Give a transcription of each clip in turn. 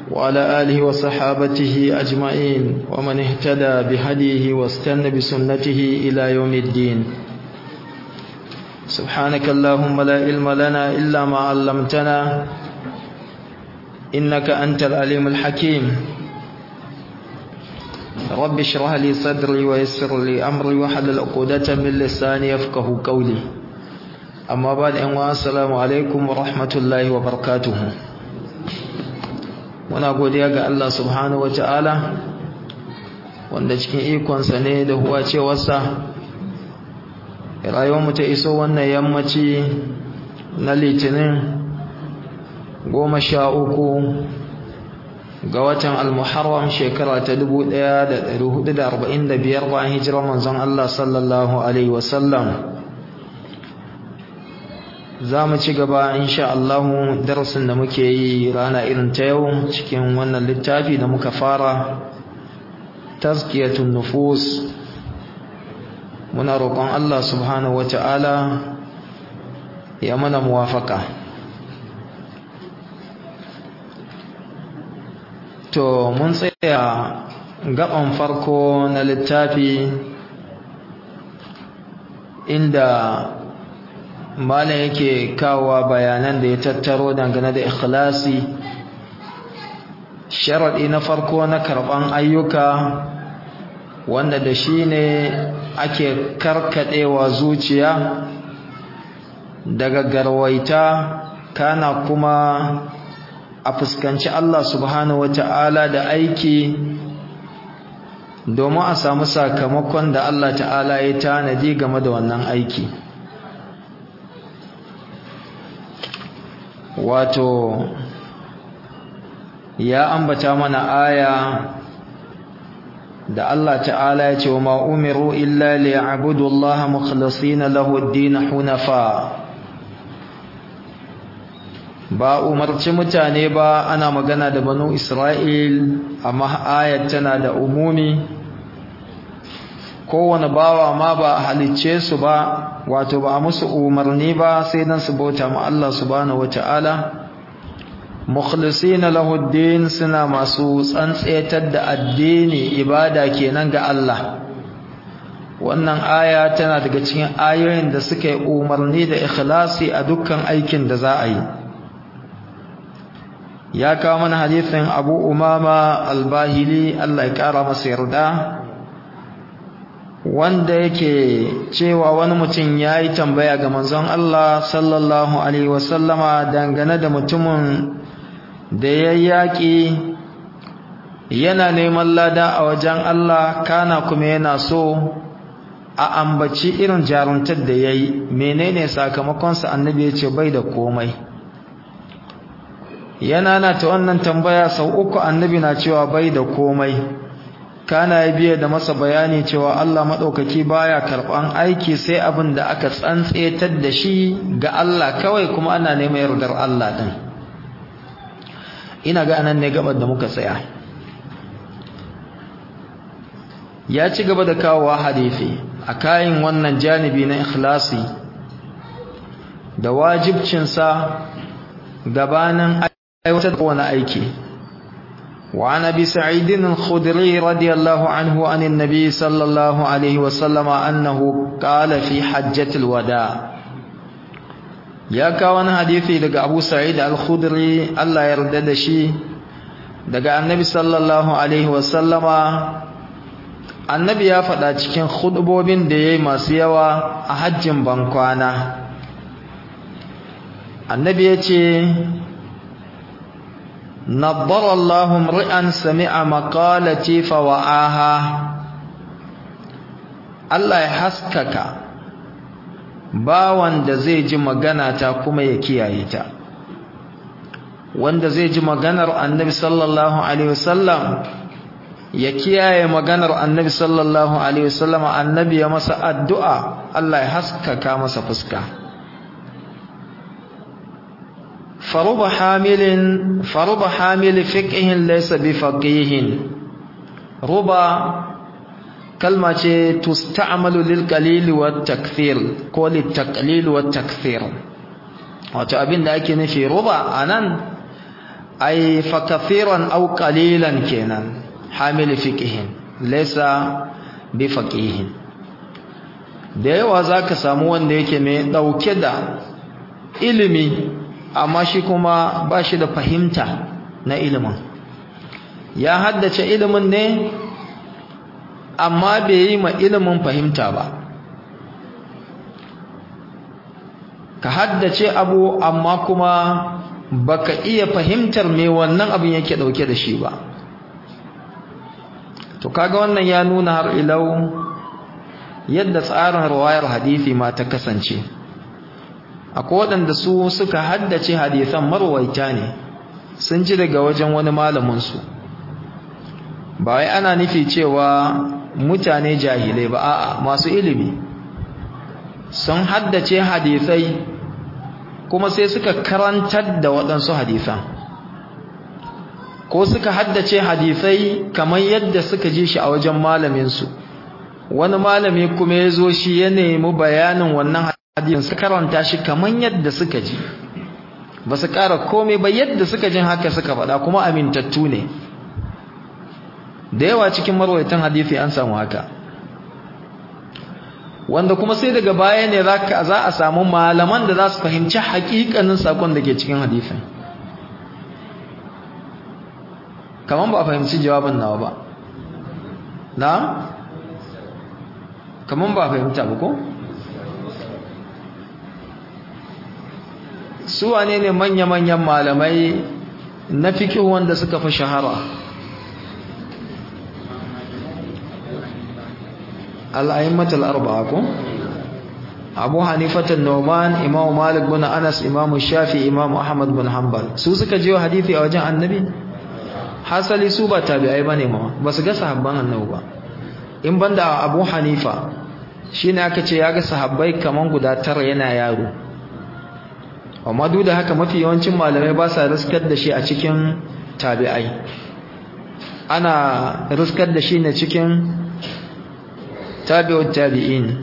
وعلى آله وصحابته أجمعين ومن اهتدى بهديه واستنى بسنته إلى يوم الدين سبحانك اللهم لا علم لنا إلا ما علمتنا إنك أنت العليم الحكيم رب اشرح لي صدري ويسر لي أمري وحلل عقدة من لساني يفقه قولي أما بعد أن السلام عليكم ورحمة الله وبركاته muna godiya ga Allah subhanahu ta'ala wanda cikin ikonsa ne da huwa cewarsa rayuwarmu ta iso wannan yammaci na litinin goma sha uku ga watan almuharram shekara ta dubu ɗaya da ɗari hudu da arba'in da biyar bayan hijirar manzon Allah sallallahu alaihi wasallam za mu ci gaba insha Allahu darasin da muke yi rana irin ta yau cikin wannan littafi da muka fara tazkiyatun nufus muna roƙon Allah subhanahu wata'ala ya mana muwafaka to mun tsaya gaban farko na littafi inda malam yake kawowa bayanan da ya tattaro dangane da ikhlasi sharadi na farko na karban ayyuka wanda da shi ne ake karkadewa zuciya daga garwaita kana kuma a fuskanci Allah subhanahu wata'ala da aiki domin a samu sakamakon da Allah ta'ala ya tanadi game da wannan aiki wato ya ambata mana aya da Allah ta'ala ya ce wa ma umiru illa liya'budu Allah mukhlisina lahu ad-din hunafa ba umarci mutane ba ana magana da banu Isra'il amma ayat tana da umumi kowane bawa ma ba a halicce su ba wato ba a musu umarni ba sai dan su bauta ma Allah subhanahu wataala mukhlisina lahu din suna masu tsantsetar da addini ibada kenan ga Allah wannan aya tana daga cikin ayoyin da suka yi umarni da ikhlasi a dukkan aikin da za a yi ya kawo mana hadisin Abu Umama al-Bahili Allah ya kara masa yarda wanda yake cewa wani mutum ya yi tambaya ga manzon Allah sallallahu Alaihi wasallama dangane da mutumin da ya yaƙi yana neman lada a wajen Allah kana kuma yana so a ambaci irin jaruntar da ya yi menene sakamakonsa annabi ya ce bai da komai yana na ta wannan tambaya sau uku annabi na cewa bai da komai kana ya biya da masa bayani cewa Allah maɗaukaki baya karɓan aiki sai abin da aka tsantsetar da shi ga Allah kawai kuma ana neman yardar Allah ɗin ina ga anan ne gabar da muka tsaya ya ci gaba da kawowa hadifi a kayan wannan janibi na ikhlasi da wajibcinsa gabanin aiwatar da wani aiki وعن ابي سعيد الخدري رضي الله عنه عن النبي صلى الله عليه وسلم انه قال في حجه الوداع ya kawo wani hadisi daga Abu Sa'id al-Khudri Allah ya yarda da shi daga Annabi sallallahu alaihi wasallama Annabi ya faɗa cikin khutbobin da yayi masu yawa a hajjin bankwana Annabi ya ce نضر الله امرئا سمع مقالتي فوعاها Allah ya haskaka bawan da zai ji magana ta kuma ya kiyaye ta wanda zai ji maganar Annabi sallallahu alaihi wasallam ya kiyaye maganar Annabi sallallahu alaihi wasallam Annabi ya masa addu'a Allah ya haskaka masa fuska فرب حامل فرب حامل فقه ليس بفقيه ربا كلمة تستعمل للقليل والتكثير كل التقليل والتكثير wato abin da ake nufi ruba anan ai fa kathiran aw qalilan kenan hamil fiqhin laysa bi faqihin da yawa zaka samu wanda yake mai dauke da ilimi amma shi kuma ba shi da fahimta na ilimin ya haddace ilimin ne amma bai yi ma ilimin fahimta ba ka haddace abu amma kuma baka iya fahimtar me wannan abin yake dauke da shi ba to kaga wannan ya nuna har ilau yadda tsarin riwayar hadisi ma ta kasance akwai waɗanda su suka haddace hadisan marwaita ne sun ji daga wajen wani malamin su ba wai ana nufi cewa mutane jahilai ba a'a masu ilimi sun haddace hadisai kuma sai suka karantar da waɗansu hadisan ko suka haddace hadisai kamar yadda suka ji shi a wajen malaminsu wani malami kuma ya zo shi ya nemi bayanin wannan hadisin su karanta shi kamar yadda suka ji ba su ƙara komai ba yadda suka jin haka suka faɗa kuma amintattu ne da yawa cikin marwaitan hadisi an samu haka wanda kuma sai daga baya ne za a samu malaman da za su fahimci hakikanin sakon da ke cikin hadisin kaman ba a fahimci jawabin nawa ba na kaman ba a fahimta ba ko su wane ne manya-manyan malamai na fikin wanda suka fi shahara al'ayimmatul arba'a ko Abu Hanifah an-Nu'man Imam Malik bin Anas Imam Shafi Imam Ahmad bin Hanbal su suka jiyo hadisi a wajen Annabi hasali su ba tabi'ai bane ma ba su ga sahabban Annabi ba in banda Abu Hanifa shine aka ce ya ga sahabbai kaman guda tara yana yaro amma duk da haka mafi yawancin malamai ba sa riskar da shi a cikin tabi'ai ana riskar da shi ne cikin tabi'ut tabi'in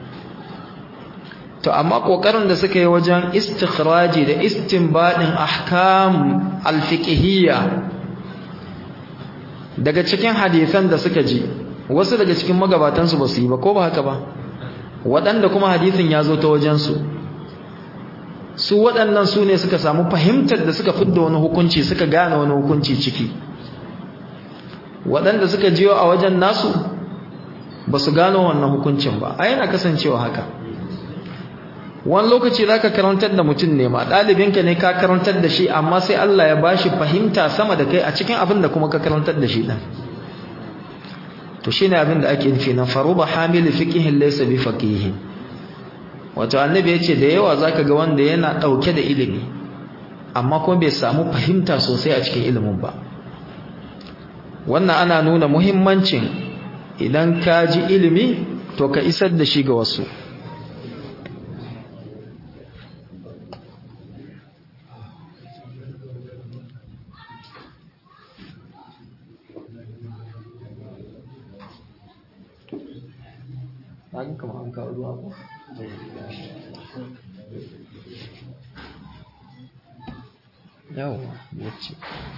to amma kokarin da suka yi wajen istikhraji da istinbadin ahkam alfiqhiyya daga cikin hadisan da suka ji wasu daga cikin magabatan su basu yi ba ko ba haka ba waɗanda kuma hadisin ya zo ta wajen su su waɗannan su ne suka samu fahimtar da suka fidda wani hukunci suka gane wani hukunci ciki waɗanda suka jiyo a wajen nasu ba su gano wannan hukuncin ba a yana kasancewa haka wani lokaci za ka karantar da mutum ne ma ɗalibinka ne ka karantar da shi amma sai Allah ya bashi fahimta sama da kai a cikin abin da kuma ka karantar da shi ɗan to shi ne abin da ake nufi na faruba hamili fiƙihin laisa bi faƙihin wato annabi ya ce da yawa za ka ga wanda yana ɗauke da ilimi amma kuma bai samu fahimta sosai a cikin ilimin ba wannan ana nuna muhimmancin idan ka ji ilimi to ka isar da shi ga wasu yawa wacce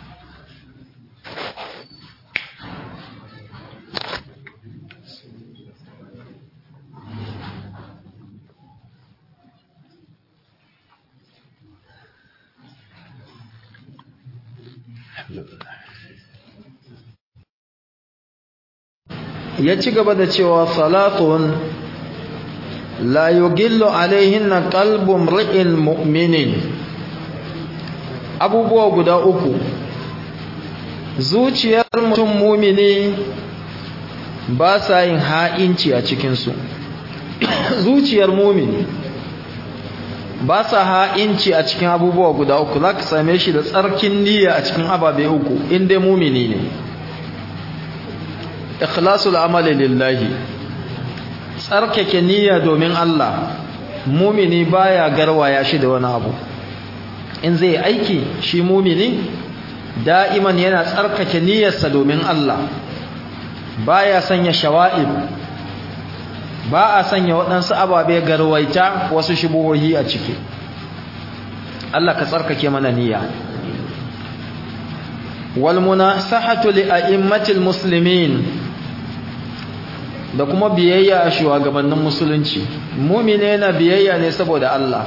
ya ci gaba da cewa salatun la yugillu alaihinna qalbu mri'in mu'minin abubuwa guda uku zuciyar mutum mumini ba sa yin ha'inci a cikinsu zuciyar mumini ba sa ha'inci a cikin abubuwa guda uku za ka same shi da tsarkin niyya a cikin ababe uku inda mumini ne ikhlasul amali lillahi tsarkake niyya domin Allah mumini baya garwaya shi da wani abu in zai aiki shi mumini da'iman yana tsarkake niyyarsa domin Allah baya sanya shawa'ib ba a sanya waɗansu ababe garwaita wasu shubuhohi a ciki Allah ka tsarkake mana niyya wal munasahatu li a'immatil muslimin da kuma biyayya a shugabannin musulunci mumine na biyayya ne saboda Allah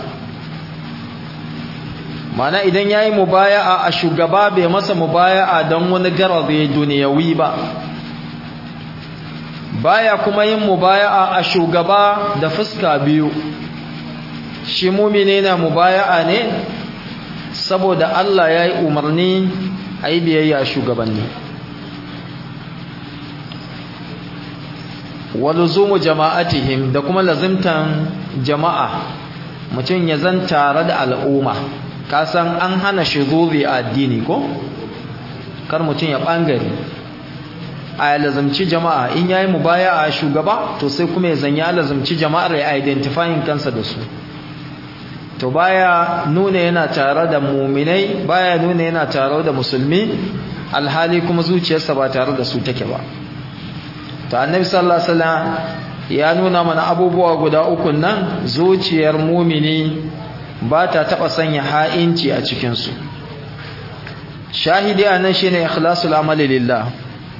mana idan yayi mubaya'a a shugaba bai masa mubaya'a don wani garabe duniyawi ba baya kuma yin mubaya'a a shugaba da fuska biyu shi mumine na mubaya'a ne saboda Allah yayi umarni ayi biyayya a shugabanni waluzumu jama'atihim da kuma lazimtan jama'a mutum ya zan tare da al'umma kasan an hana shuzuri a addini ko kar mutum ya bangare a lazimci jama'a in yayi mubaya a shugaba to sai kuma ya zanya lazimci jama'ar ya identifying kansa da su to baya nuna yana tare da muminai baya nuna yana tare da musulmi alhali kuma zuciyarsa ba tare da su take ba to annabi sallallahu alaihi wasallam ya nuna mana abubuwa guda uku nan zuciyar mumini ba ta taba sanya ha'inci a cikin su shahidi anan shine ikhlasul amali lillah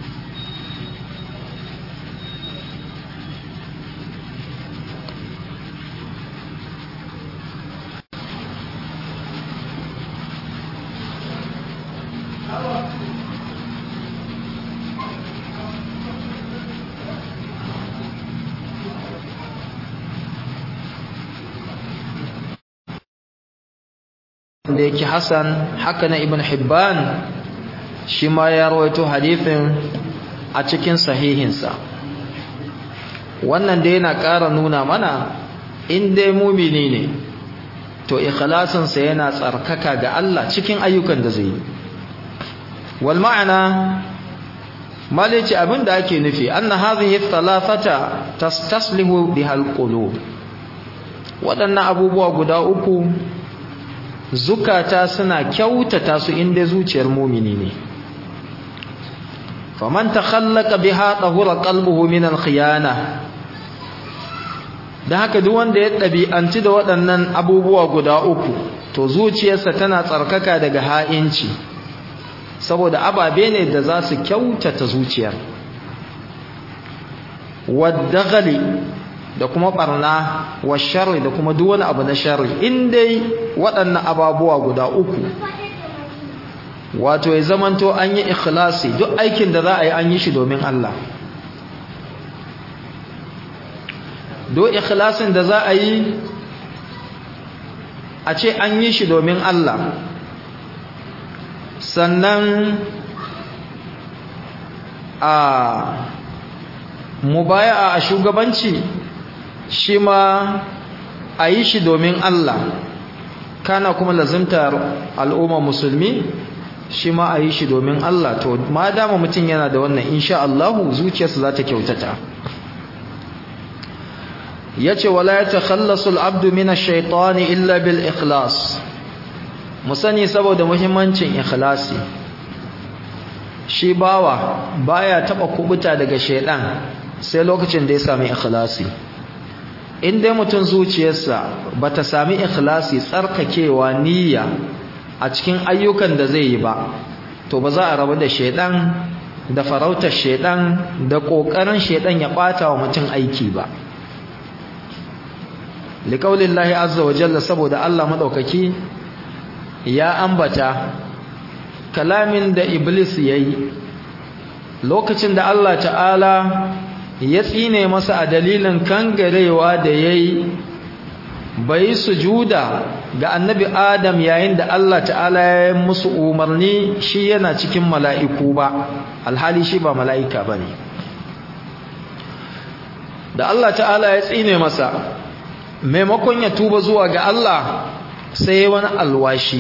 da yake Hassan haka na Ibn Hibban shi ma ya rawaito hadithin a cikin sahihinsa wannan da yana ƙara nuna mana in dai mumini ne to ikhlasinsa yana tsarkaka ga Allah cikin ayyukan da zai yi wal ma'ana malici abinda ake nufi anna hadhihi thalathata tastaslihu biha alqulub waɗannan abubuwa guda uku zukata suna kyautata su inda zuciyar mumini ne faman takhallaqa biha tahura qalbuhu min al-khiyana dan haka duk wanda ya dabi'anci da waɗannan abubuwa guda uku to zuciyarsa tana tsarkaka daga ha'inci saboda ababe ne da za su kyautata zuciyar waddaghali da kuma barna wa sharri da kuma duk wani abu na sharri in dai waɗannan ababuwa guda uku wato ya zamanto an yi ikhlasi duk aikin da za a yi an yi shi domin Allah duk ikhlasin da za a yi a ce an yi shi domin Allah sannan a mubaya'a a shugabanci shi ma a yi shi domin Allah kana kuma lazimtar al'umma musulmi shi ma a yi shi domin Allah to ma dama mutum yana da wannan insha Allahu zuciyarsa za ta kyautata ya ce wala ya takhallasu al'abdu min ash-shaytani illa bil ikhlas mu sani saboda muhimmancin ikhlasi shi bawa baya taba kubuta daga shaydan sai lokacin da ya sami ikhlasi in dai mutum zuciyarsa bata sami ikhlasi tsarkakewa niyya a cikin ayyukan da zai yi ba to ba za a rabu da shedan da farautar shedan da kokarin shedan ya bata wa mutum aiki ba liqaulillahi azza wa jalla saboda Allah madaukaki ya ambata kalamin da iblis yayi lokacin da Allah ta'ala ya tsine masa a dalilin kangarewa da yayi bai sujuda ga annabi Adam yayin da Allah ta'ala ya musu umarni shi yana cikin mala'iku ba alhali shi ba mala'ika bane da Allah ta'ala ya tsine masa maimakon ya tuba zuwa ga Allah sai wani alwashi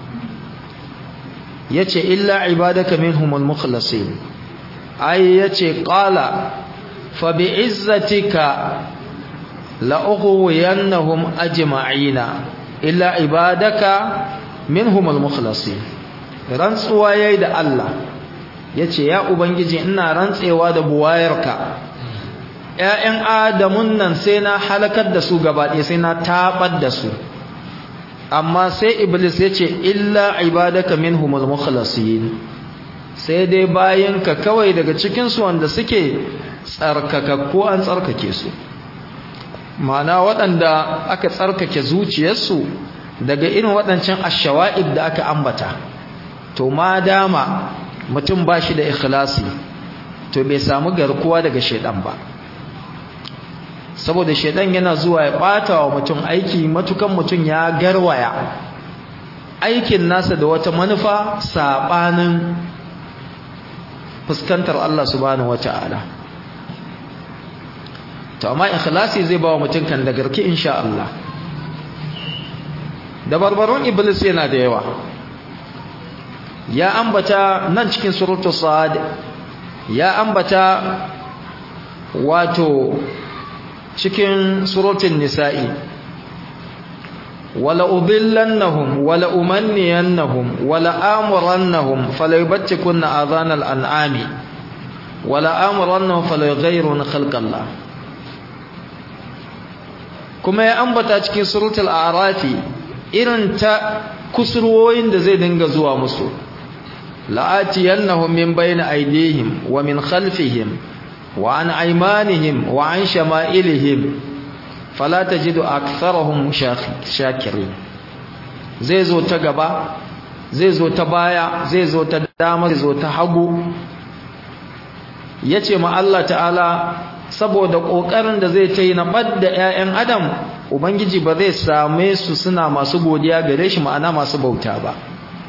yace illa ibadaka minhumul mukhlasin ai yace qala fa bi'izzatika la ughwiyannahum ajma'ina illa ibadaka minhumul mukhlasin rantsuwa yayi da Allah yace ya ubangiji ina rantsewa da buwayarka ƴaƴan adamun nan sai na halakar da su gaba ɗaya sai na tabar da su amma sai iblis yace illa ibadaka minhumul mukhlasin sai dai bayanka kawai daga cikinsu wanda suke tsarkakakku an tsarkake su ma'ana waɗanda aka tsarkake zuciyarsu daga irin waɗancan ashawa'id da aka ambata to ma dama mutum ba shi da ikhlasi to bai samu garkuwa daga shaidan ba saboda shaidan yana zuwa ya ɓata wa mutum aiki matukan mutum ya garwaya aikin nasa da wata manufa saɓanin fuskantar Allah subhanahu wata'ala to amma ikhlasi zai ba wa mutum kan da garki insha Allah dabarbarun iblis yana da yawa ya ambata nan cikin suratul sad ya ambata wato cikin suratul nisa'i wala udillannahum wala umanniyannahum wala amurannahum falaybattikunna adhanal an'ami wala amurannahum falayughayyiruna khalqallah kuma ya ambata cikin suratul a'rafi irin ta kusurwoyin da zai dinga zuwa musu la'atiyannahum min bayni aydihim wa min khalfihim wa an aymanihim wa an shama'ilihim fala tajidu aktharahum shakirin zai zo ta gaba zai zo ta baya zai zo ta dama zai zo ta hagu yace ma Allah ta'ala saboda kokarin da zai tayi na badda ƴaƴan adam ubangiji ba zai same su suna masu godiya gare shi ma'ana masu bauta ba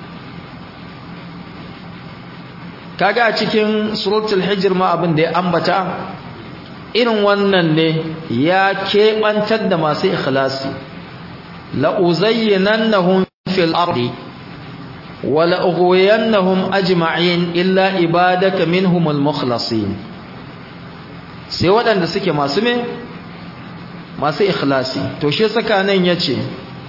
kaga a cikin suratul hijr ma abin da ya ambata irin wannan ne ya keɓantar da masu ikhlasi la uzayyinannahum fil ardi wa la ughwiyannahum ajma'in illa ibadaka minhumul mukhlasin sai waɗanda suke masu me masu ikhlasi to shi saka nan yace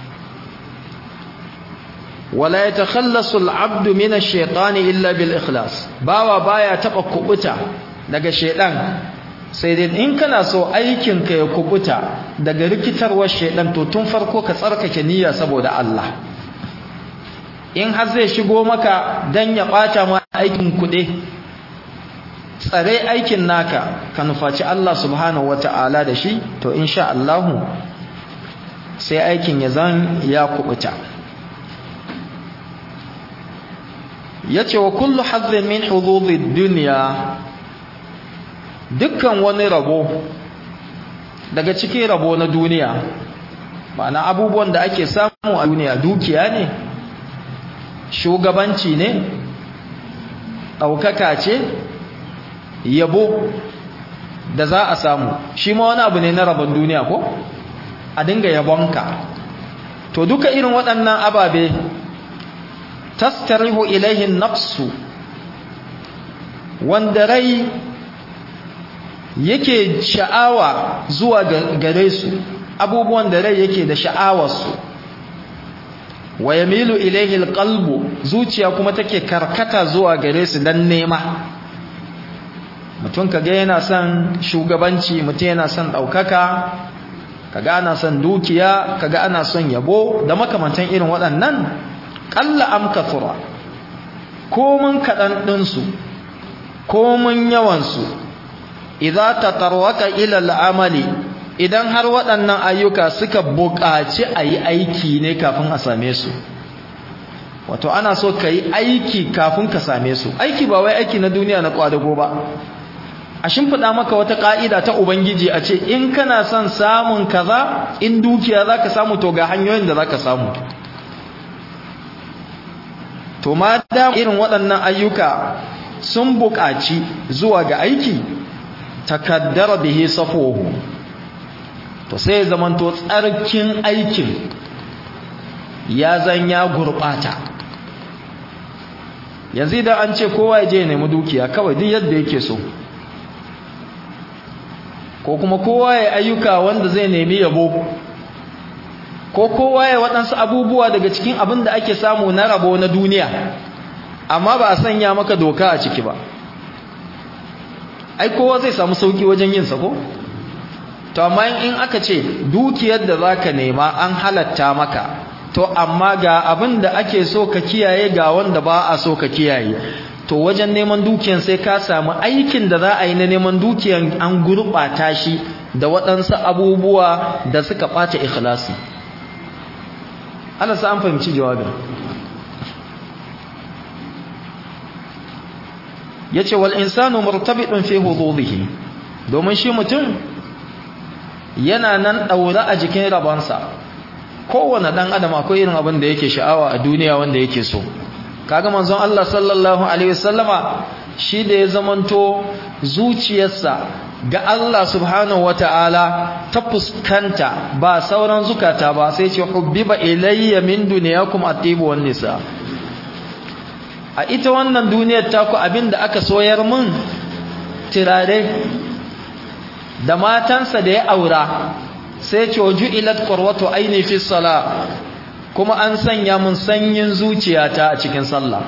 wala yatakhallasu al-'abdu min ash-shaytani illa bil ikhlas bawa baya taba kubuta daga shaydan sai dai in kana so aikin ka ya kubuta daga rikitarwar shaydan to tun farko ka tsarkake niyya saboda Allah in har zai shigo maka dan ya bata ma aikin kuɗe tsare aikin naka ka nufaci Allah subhanahu wata'ala da shi to insha Allah sai aikin ya zan ya kubuta yace wa kullu hazzin min hududid dunya dukkan wani rabo daga cikin rabo na duniya ma'ana abubuwan da ake samu a duniya dukiya ne shugabanci ne ɗaukaka ce yabo da za a samu shi ma wani abu ne na rabon duniya ko a dinga yabonka to duka irin waɗannan ababe tastarihu ilaihin nafsu wanda rai yake sha'awa zuwa gare su abubuwan da rai yake da sha'awarsu wa yamilu ilaihi alqalbu zuciya kuma take karkata zuwa gare su dan nema mutum kaga yana son shugabanci mutum yana son daukaka kaga ana son dukiya kaga ana son yabo da makamantan irin waɗannan qalla am kathura komun kadan din su komun yawan su idza tatarwaka ila al'amali idan har waɗannan ayyuka suka buƙaci a yi aiki ne kafin a same su wato ana so ka yi aiki kafin ka same su aiki ba wai aiki na duniya na ƙwadago ba a shimfiɗa maka wata ƙa'ida ta ubangiji a ce in kana son samun kaza in dukiya za ka samu to ga hanyoyin da za ka samu to ma da irin waɗannan ayyuka sun buƙaci zuwa ga aiki takaddara bihi safuhu to sai zamanto tsarkin aikin ya zan ya gurbata yanzu idan an ce kowa ya je nemi dukiya kawai duk yadda yake so ko kuma kowa ya ayyuka wanda zai nemi yabo ko kowa ya waɗansu abubuwa daga cikin abin da ake samu na rabo na duniya amma ba a sanya maka doka a ciki ba ai kowa zai samu sauki wajen yin sa ko to amma in aka ce dukiyar da zaka nema an halatta maka to amma ga abin da ake so ka kiyaye ga wanda ba a so ka kiyaye to wajen neman dukiyan sai ka samu aikin da za a yi na neman dukiyan an gurɓata shi da waɗansu abubuwa da suka ɓata ikhlasi Allah sa an fahimci jawabin yace wal insanu murtabitun fi hududihi domin shi mutum yana nan daura a jikin rabansa kowane dan adam akwai irin abin da yake sha'awa a duniya wanda yake so kaga manzon Allah sallallahu alaihi wasallama shi da ya zamanto zuciyarsa ga Allah subhanahu wataala ta fuskanta ba sauran zukata ba sai ce hubbiba ilayya min dunyakum atibu wan nisa a ita wannan duniyar taku abinda aka soyar mun tirare da matansa da ya aura sai ce ju'ilat qurwatu aini fi sala kuma an sanya mun sanyin zuciyata a cikin sallah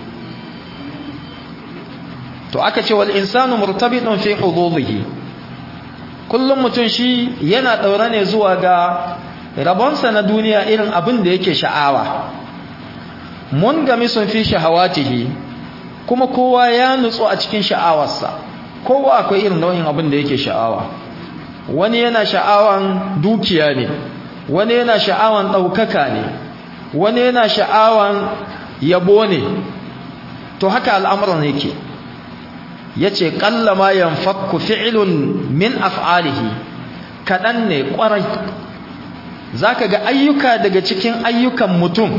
to aka ce wal insanu murtabitun fi hududihi kullum mutun shi yana daura ne zuwa ga rabonsa na duniya irin abin da yake sha'awa mun gami sun fi shahawatihi kuma kowa ya nutsu a cikin sha'awarsa kowa akwai irin nau'in abin da yake sha'awa wani yana sha'awan dukiya ne wani yana sha'awan ɗaukaka ne wani yana sha'awan yabo ne to haka al'amuran yake yace qallama yanfakku fi'lun min af'alihi kadan ne kwarai zaka ga ayyuka daga cikin ayyukan mutum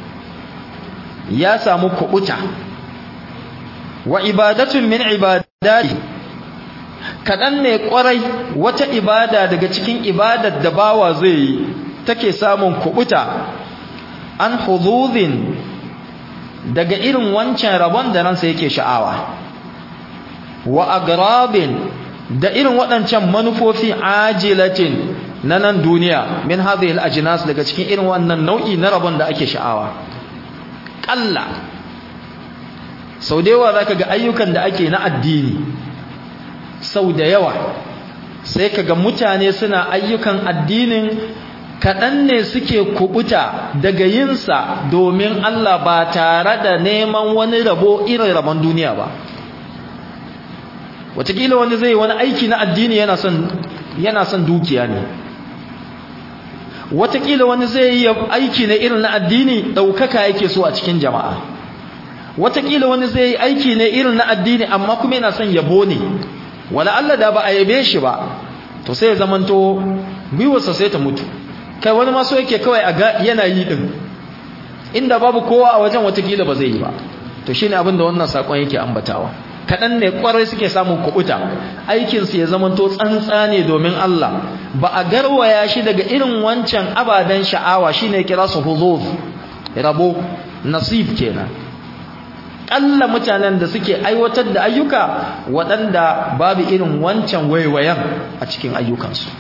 ya samu kubuta wa ibadatun min ibadati kadan ne kwarai wata ibada daga cikin ibadar da bawa zai yi take samun kubuta an hududin daga irin wancan rabon da ransa yake sha'awa wa agrabin da irin waɗancan manufofi ajilatin na nan duniya min hadhihi al-ajnas daga cikin irin wannan nau'i na rabon da ake sha'awa kalla sau da yawa zaka ga ayyukan da ake na addini sau da yawa sai kaga mutane suna ayyukan addinin kaɗan ne suke kubuta daga yinsa domin Allah ba tare da neman wani rabo irin rabon duniya ba watakila wani zai wani aiki na addini yana son yana son dukiya ne watakila wani zai yi aiki na irin na addini daukaka yake so a cikin jama'a watakila wani zai yi aiki ne irin na addini amma kuma yana son yabo ne wala Allah da ba a yabe shi ba to sai ya zamanto gwiwarsa sai ta mutu kai wani ma so yake kawai a ga yana yi din inda babu kowa a wajen watakila ba zai yi ba to shine abin da wannan sakon yake ambatawa kaɗan ne ƙwarai suke samun kuɓuta aikinsu ya zamanto tsantsa ne domin Allah ba a garwaya shi daga irin wancan ababen sha'awa shi ne kira su huzuz rabo nasib kenan ƙalla mutanen da suke aiwatar da ayyuka waɗanda babu irin wancan waiwayen a cikin ayyukansu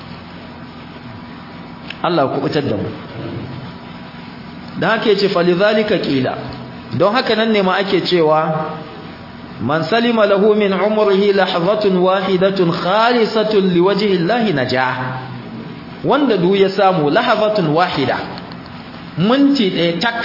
Allah kuɓutar da mu da haka ya ce falizalika ƙila don haka nan ne ma ake cewa من سلم له من عمره لحظة واحدة خالصة لوجه الله نجاه wanda du ya samu lahabatun wahida minti ɗaya tak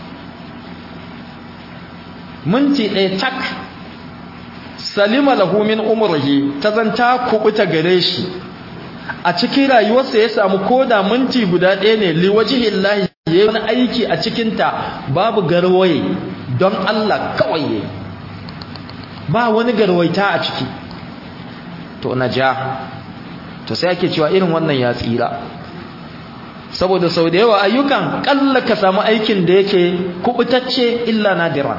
minti ɗaya tak salima lahu min umrihi ta zanta kubuta gare shi a cikin rayuwarsa ya samu koda minti guda ɗaya ne liwajihillahi yayi wani aiki a cikinta babu garwaye don Allah kawai yayi ba wani garwaita a ciki to na ja to sai ake cewa irin wannan ya tsira saboda sau da yawa ayyukan kalla ka samu aikin da yake kubutacce illa nadiran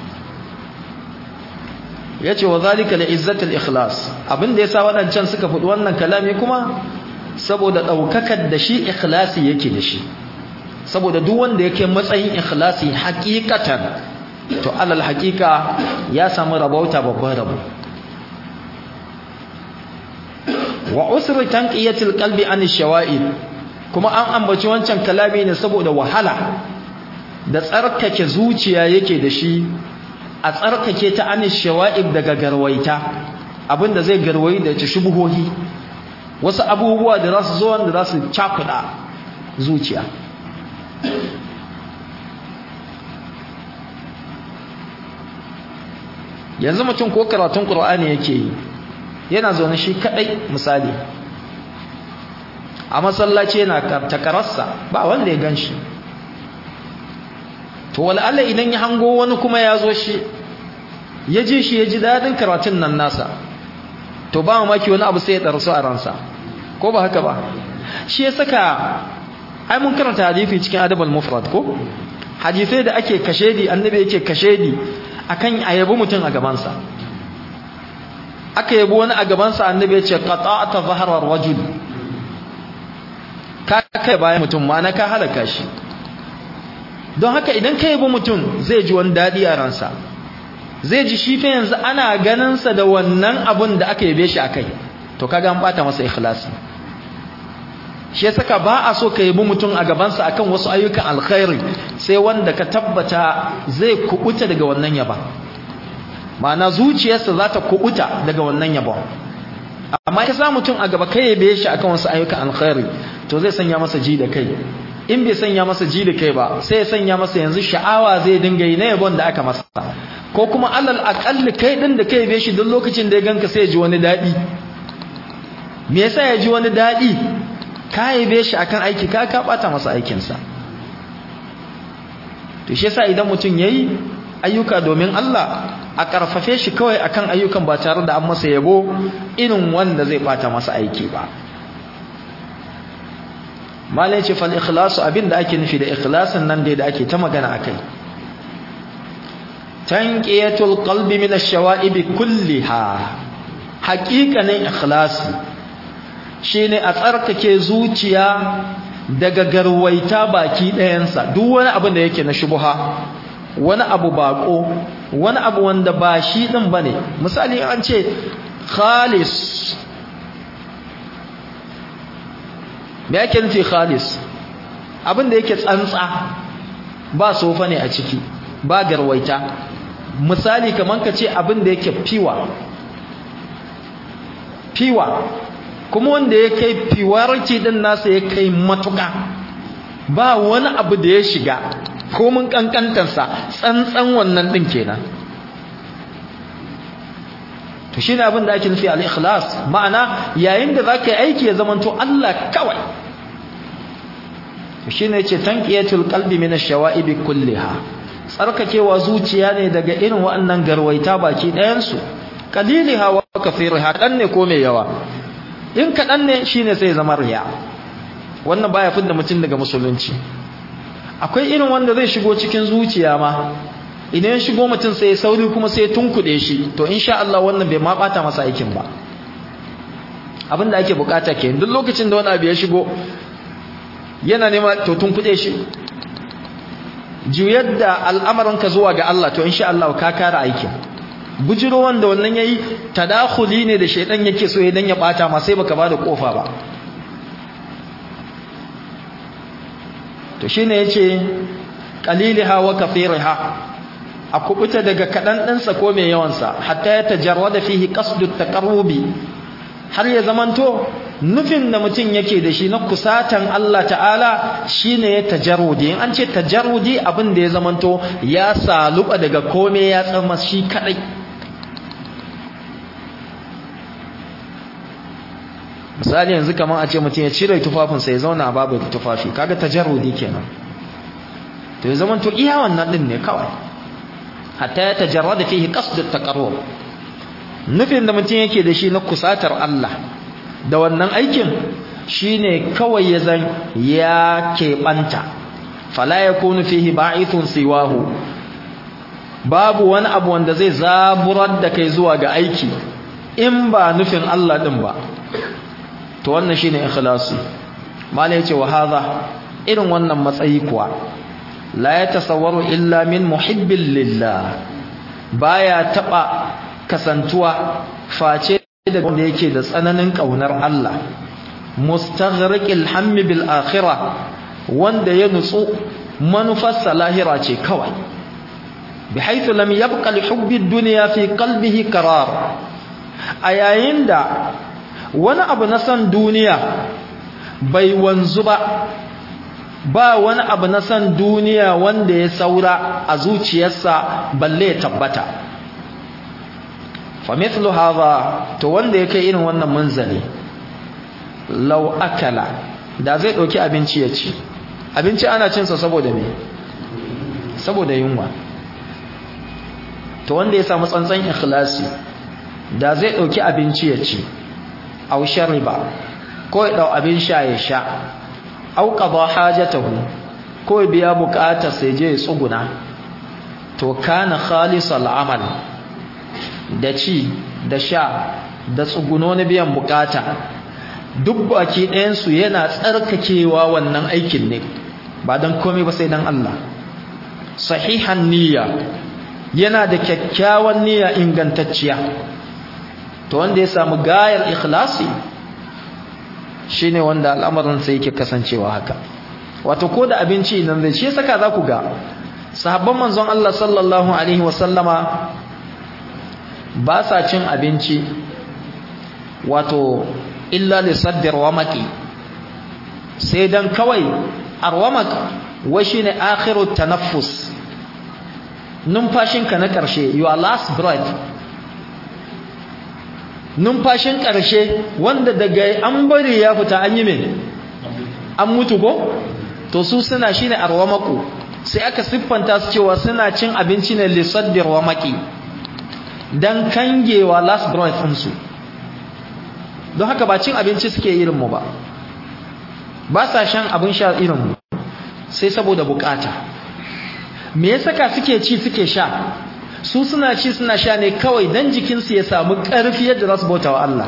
yace wa zalika li izzatil ikhlas abinda yasa wadancan suka fudi wannan kalami kuma saboda daukakar da shi ikhlasi yake da shi saboda duk wanda yake matsayin ikhlasi hakikatan to alal hakika ya samu rabauta babban rabo wa usri tanqiyatil qalbi an shawa'id kuma an ambaci wancan kalami ne saboda wahala da tsarkake zuciya yake da shi a tsarkake ta an shawa'ib daga garwaita abinda zai garwayi da ta shubuhohi wasu abubuwa da za su zo wanda za su cakuda zuciya yanzu mutum ko karatun qur'ani yake yi yana zaune shi kadai misali a masallaci yana takararsa ba wanda ya ganshi to wal'alla idan ya hango wani kuma ya zo shi ya ji shi ya ji dadin karatun nan nasa to ba mamaki wani abu sai ya darsu a ransa ko ba haka ba shi ya saka ai mun karanta hadisi cikin adabul mufrad ko hadisai da ake kashedi annabi yake kashedi akan ayabi mutum a gabansa aka yabi wani a gabansa annabi ya ce qata'ata zahra rajul ka kai bayan mutum ma na ka halaka shi don haka idan ka yabi mutum zai ji wani dadi a ransa zai ji shi fa yanzu ana ganin sa da wannan abun da aka yabe shi akai to kaga an bata masa ikhlasi shi saka ba a so ka yabi mutum a gabansa akan wasu ayyukan alkhairi sai wanda ka tabbata zai kubuta daga wannan yaba ma'ana zuciyarsa za ta kubuta daga wannan yabon amma ka sa mutum a gaba kai yabe shi akan wasu ayyukan alkhairi to zai sanya masa ji da kai in bai sanya masa ji da kai ba sai ya sanya masa yanzu sha'awa zai dinga yi na yabon da aka masa ko kuma alal aqalli kai din da kai yabe shi duk lokacin da ya ganka sai ya ji wani dadi me yasa ya ji wani dadi ka yabe shi akan aiki ka ka bata masa aikinsa to shi yasa idan mutum yayi ayyuka domin Allah a karfafe shi kawai akan ayyukan ba tare da an masa yabo irin wanda zai bata masa aiki ba malai ce fal ikhlasu abinda ake nufi da ikhlasin nan dai da ake ta magana akai tanqiyatul qalbi min ash-shawa'ib kulliha haqiqanin ikhlasi shine a tsarkake zuciya daga garwaita baki ɗayansa duk wani abu da yake na shubha wani abu bako wani abu wanda ba shi din bane misali an ce khalis me yake nufi khalis abin da yake tsantsa ba sofa ne a ciki ba garwaita misali kaman ka ce abin da yake fiwa fiwa kuma wanda ya kai fiwarci din nasa ya kai matuka ba wani abu da ya shiga komin kankantarsa tsantsan wannan din kenan to shine abin da ake nufi al-ikhlas ma'ana yayin da zaka yi aiki ya zamanto Allah kawai to shine yace tanqiyatul qalbi min ash-shawa'ib kulliha tsarkakewa zuciya ne daga irin waɗannan garwaita baki ɗayan su qaliliha wa kathiriha dan ne ko mai yawa in kaɗan ne shine sai zama riya wannan baya fidda mutum daga musulunci akwai irin wanda zai shigo cikin zuciya ma idan ya shigo mutum sai ya sauri kuma sai ya tunkuɗe shi to insha Allah wannan bai ma bata masa aikin ba abin da ake bukata ke duk lokacin da wani abu ya shigo yana nema to tunkuɗe shi juyar da al'amarinka zuwa ga Allah to insha Allah ka kare aikin bujiro wanda wannan yayi tadakhuli ne da shaydan yake so idan ya bata ma sai baka bada kofa ba to shine yace qaliliha wa kathiriha a kubuta daga kadan dinsa ko mai yawan sa hatta ya tajarrada fihi qasdu taqarrubi har ya zamanto nufin da mutum yake da shi na kusatan Allah ta'ala shine ya tajarrudi in an ce tajarrudi abin da ya zamanto ya saluba daga kome ya tsama shi kadai misali yanzu kamar a ce mutum ya cire tufafinsa ya zauna babu tufafi kaga tajarrudi kenan to ya zama to iya wannan din ne kawai hatta ya tajarrada fihi qasd at-taqarrub nufin da mutum yake da shi na kusatar Allah da wannan aikin shine kawai ya zan ya keɓanta fala yakunu fihi ba'ithun siwahu babu wani abu wanda zai zaburar da kai zuwa ga aiki in ba nufin Allah din ba to wannan shine ikhlasi malai yace wa hadha irin wannan matsayi kuwa la yatasawwaru illa min muhibbin lillah baya taba kasantuwa face da wanda yake da tsananin kaunar Allah mustaghriqil hammi bil akhirah wanda ya nutsu manufarsa lahira ce kawai bihaythu lam yabqa li hubbi ad-dunya fi qalbihi qarar ayayin da wani abu na san duniya bai wanzu ba ba wani abu na san duniya wanda ya saura a zuciyarsa balle ya tabbata fa mithlu hadha to wanda yake irin wannan munzali law akala da zai dauki abinci ya ci abinci ana cin sa saboda me saboda yunwa to wanda ya samu tsantsan ikhlasi da zai dauki abinci ya ci aw shariba ko ya dau abin sha ya sha aw qada hajatahu ko ya biya bukatar sai je ya tsuguna to kana khalisal amal da ci da sha da tsuguno na biyan bukata duk baki ɗayansu yana tsarkakewa wannan aikin ne ba don komai ba sai don Allah sahihan niyya yana da kyakkyawan niyya ingantacciya to wanda ya samu gayar ikhlasi shine wanda al'amarin sai yake kasancewa haka wato ko da abinci nan zai shi saka za ku ga sahabban manzon Allah sallallahu alaihi wasallama ba sa cin abinci wato illa li saddir wamaki sai dan kawai arwamak wa shine akhiru tanaffus numfashinka na karshe your last breath numfashin karshe wanda daga an bari ya fita an yi me an mutu ko to su suna shine arwamaku sai aka siffanta su cewa suna cin abinci ne li saddir wamaki dan kangewa last breath ɗinsu don haka ba cin abinci suke irin mu ba ba sa shan abin sha irin mu sai saboda bukata me ya saka suke ci suke sha su suna ci suna sha ne kawai dan jikinsu ya samu ƙarfi yadda za su bauta wa Allah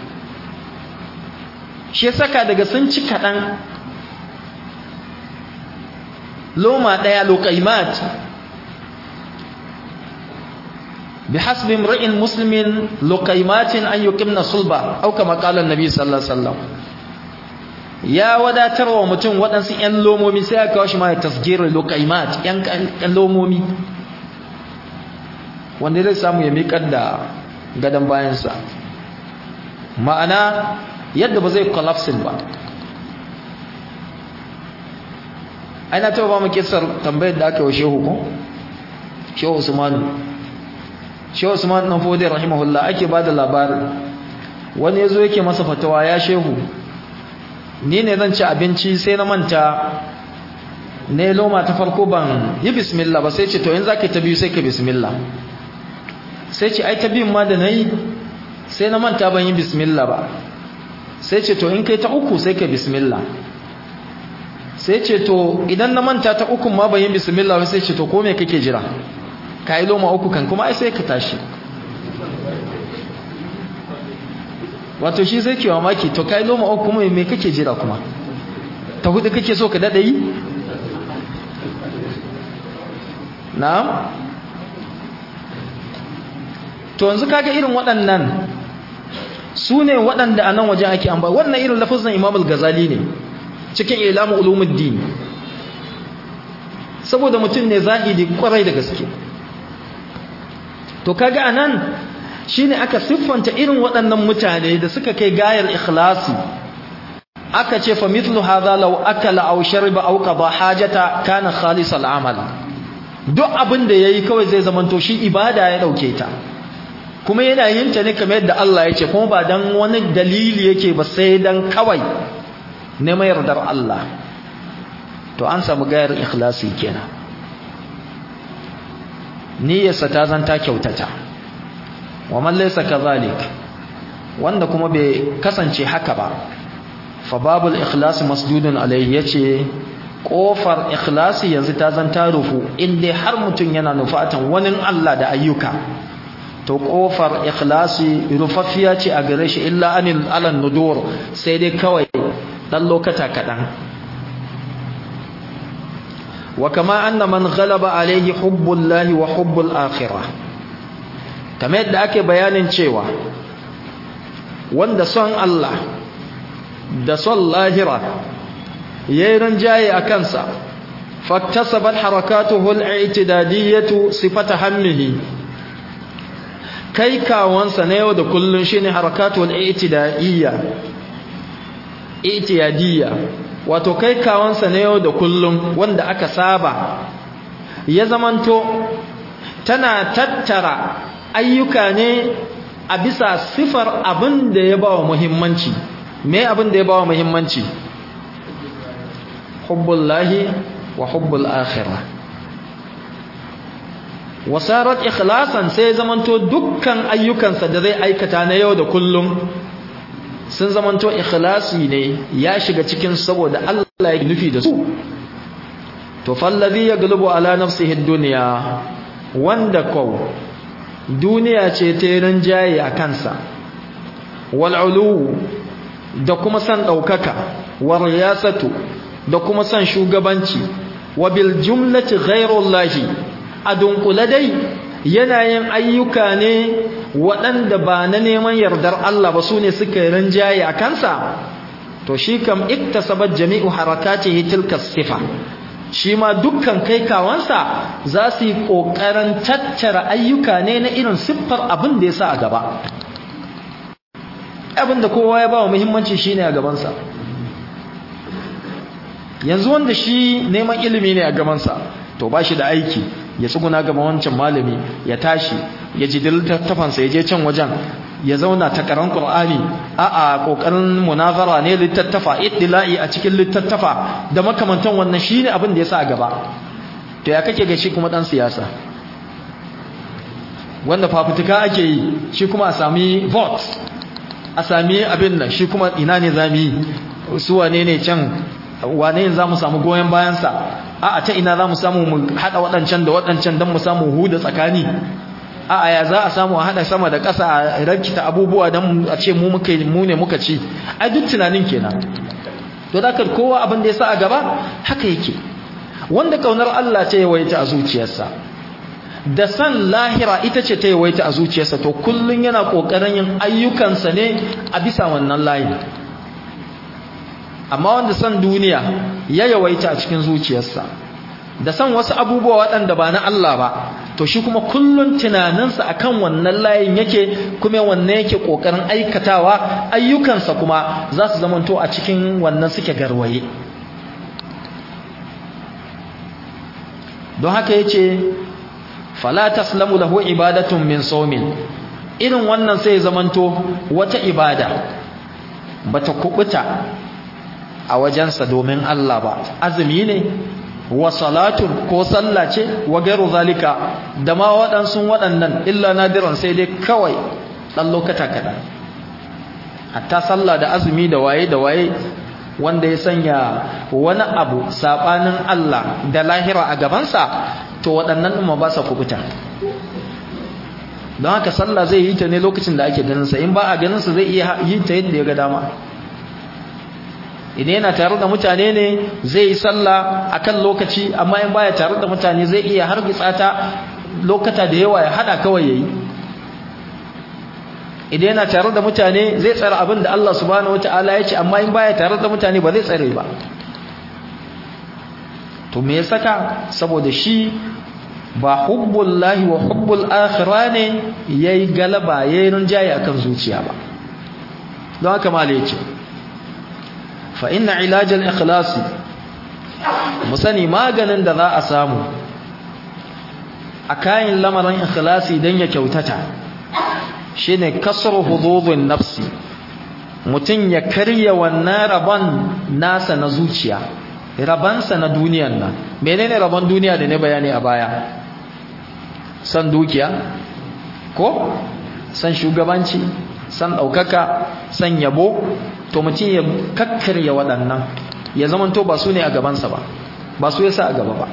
shi ya saka daga sun ci kaɗan loma ɗaya lokaimat بحسب امرئ مسلم لقيمات أن يقمن صلبا أو كما قال النبي صلى الله عليه وسلم ya wadatar wa mutum waɗansu ‘yan lomomi sai aka kawo shi ma ya tasgirar lokaimat ‘yan lomomi wanda zai samu ya miƙar da gadon bayansa ma'ana yadda ba zai collapsin ba aina ta ba mu kisar tambayar da aka yi wa shehu ko? shehu usmanu shehu usman dan fodi rahimahullah ake bada labarin wani yazo yake masa fatawa ya shehu ni ne zan ci abinci sai na manta ne loma ta farko ban yi bismillah ba sai ce to in zaka ta biyu sai ka bismillah sai ce ai ta biyun ma da nayi sai na manta ban yi bismillah ba sai ce to in kai ta uku sai ka bismillah sai ce to idan na manta ta uku ma ban yi bismillah ba sai ce to ko me kake jira ka yi loma uku kan kuma ai sai ka tashi wato shi sai ke mamaki to ka yi loma uku kuma me kake jira kuma ta hudu kake so ka daɗa yi na'am to yanzu kaga irin waɗannan su ne waɗanda a nan wajen ake amba wannan irin lafazin imam al-ghazali ne cikin ilamu ulumuddin saboda mutum ne zahidi kwarai da gaske to kaga anan shine aka siffanta irin waɗannan mutane da suka kai gayar ikhlasi aka ce fa mithlu hadha law akala aw shariba aw qada hajata kana khalis al-amal duk abin da yayi kawai zai zamanto shi ibada ya dauke ta kuma yana yin ta ne kamar yadda Allah ya ce kuma ba dan wani dalili yake ba sai dan kawai ne mai yardar Allah to an samu gayar ikhlasi kenan niyyarsa ta zanta kyautata wa man laysa kadhalik wanda kuma bai kasance haka ba fa babul ikhlas masdudun alayhi yace kofar ikhlasi yanzu ta zanta rufu inda har mutun yana nufatan wani Allah da ayyuka to kofar ikhlasi rufaffiya ce a gare shi illa anil alan nudur sai dai kawai dan lokata kadan wa kama anna man ghalaba alayhi hubbullahi wa hubbul akhirah kamar yadda ake bayanin cewa wanda son Allah da son lahira yayin ranjaye a kansa faktasabat harakatuhu al-i'tidadiyyah sifata hammihi kai kawansa na yau da kullun shine harakatu al-i'tidadiyya i'tiyadiyya wato kai kawansa na yau da kullun wanda aka saba ya zamanto tana tattara ayyuka ne a bisa sifar abin da ya bawa muhimmanci me abin da ya bawa muhimmanci hubbullahi wa hubbul akhirah wasarat ikhlasan sai zamanto dukkan ayyukansa da zai aikata na yau da kullum sun zamanto ikhlasi ne ya shiga cikin saboda Allah ya nufi da su to fallazi yaglubu ala nafsihi ad-dunya wanda ko duniya ce ta rinjaye a kansa wal ulu da kuma san daukaka war riyasatu da kuma san shugabanci wa bil jumlati ghayrullahi a dunkule dai yana yin ayyuka ne waɗanda ba na neman yardar Allah ba su ne suka rinjaye a kansa to shi kam iktasabat jami'u harakatihi tilka sifa shi ma dukkan kai kawansa za su yi ƙoƙarin tattara ayyuka ne na irin siffar abin da ya sa a gaba abin da kowa ya ba wa muhimmanci shi ne a gabansa yanzu wanda shi neman ilimi ne a gabansa to ba shi da aiki ya tsuguna gaban wancan malami ya tashi ya ji littattafansa ya je can wajen ya zauna ta karan qur'ani a a kokarin munazara ne littattafa iddila'i a cikin littattafa da makamantan wannan shine abin da ya sa a gaba to ya kake ga shi kuma dan siyasa wanda fafutuka ake yi shi kuma a sami vote a sami abin nan shi kuma ina ne zamu yi su wane ne can wane ne zamu samu goyen bayansa a'a ta ina zamu samu mu hada wadancan da wadancan dan mu samu huda tsakani a'a ya za a samu a hada sama da ƙasa a rakita abubuwa dan a ce mu muka mu ne muka ci ai duk tunanin kenan to dakar kowa abin da ya sa a gaba haka yake wanda kaunar Allah ta yawaita a zuciyarsa da san lahira ita ce ta yawaita a zuciyarsa to kullun yana kokarin yin ayyukansa ne a bisa wannan layi amma wanda san duniya ya yawaita a cikin zuciyarsa da san wasu abubuwa waɗanda ba na Allah ba to shi kuma kullun tunaninsa akan wannan layin yake kuma wannan yake kokarin aikatawa ayyukansa kuma za su zamanto a cikin wannan suke garwaye don haka yace fala taslamu lahu ibadatun min sawmin irin wannan sai zamanto wata ibada bata kubuta a wajensa domin Allah ba azumi ne wa salatun ko sallah ce wa gairu zalika da ma waɗansu waɗannan illa nadiran sai dai kawai ɗan lokata kaɗan hatta sallah da azumi da waye da waye wanda ya sanya wani abu saɓanin Allah da lahira a gabansa to waɗannan ɗin ma ba sa kubuta don haka sallah zai yi ta ne lokacin da ake ganinsa in ba a ganinsa zai iya yi ta yadda ya ga dama idan yana tare da mutane ne zai yi sallah akan lokaci amma in baya tare da mutane zai iya hargitsa ta lokata da yawa ya hada kawai yayi idan yana tare da mutane zai tsara abin da Allah subhanahu wataala ya ce amma in baya tare da mutane ba zai tsare ba to me ya saka saboda shi ba hubbullahi wa hubbul akhirah ne yayi galaba yayin rinjaye akan zuciya ba don haka malai ya ce فإن علاج الإخلاص musani maganin da za a samu a kayan lamarin ikhlasi don ya kyautata shine kasar hududun nafsi mutum ya karya wannan rabon nasa na zuciya rabansa na duniyan nan menene rabon duniya da ne bayani a baya san dukiya ko san shugabanci san ɗaukaka san yabo to mutum ya kakkarya waɗannan ya zamanto ba su ne a gabansa ba ba su yasa a gaba ba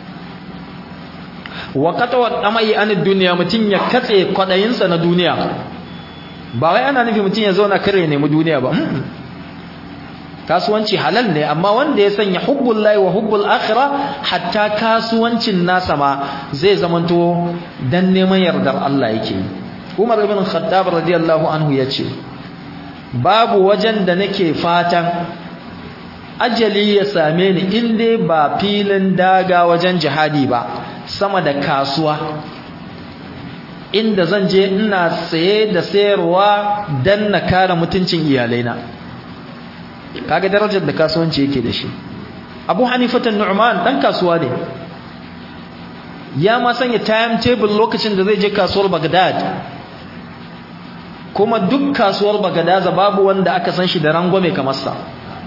wa qatwa amai an duniya mutum ya katse kwadayinsa na duniya ba wai ana nufi mutum ya zauna kare ne mu duniya ba kasuwanci halal ne amma wanda ya sanya hubbul lahi wa hubbul akhirah hatta kasuwancin nasa ma zai zamanto dan neman yardar Allah yake Umar ibn Khattab radiyallahu anhu yace babu wajen da nake fatan ajali ya same ni in dai ba filin daga wajen jihadi ba sama da kasuwa inda zan je ina saye da sayarwa dan na kare mutuncin iyalaina kaga darajar da kasuwanci yake da shi Abu Hanifatan Nu'man dan kasuwa ne ya ma sanya timetable lokacin da zai je kasuwar Baghdad kuma duk kasuwar bagadaza babu wanda aka san shi da rangwame kamar sa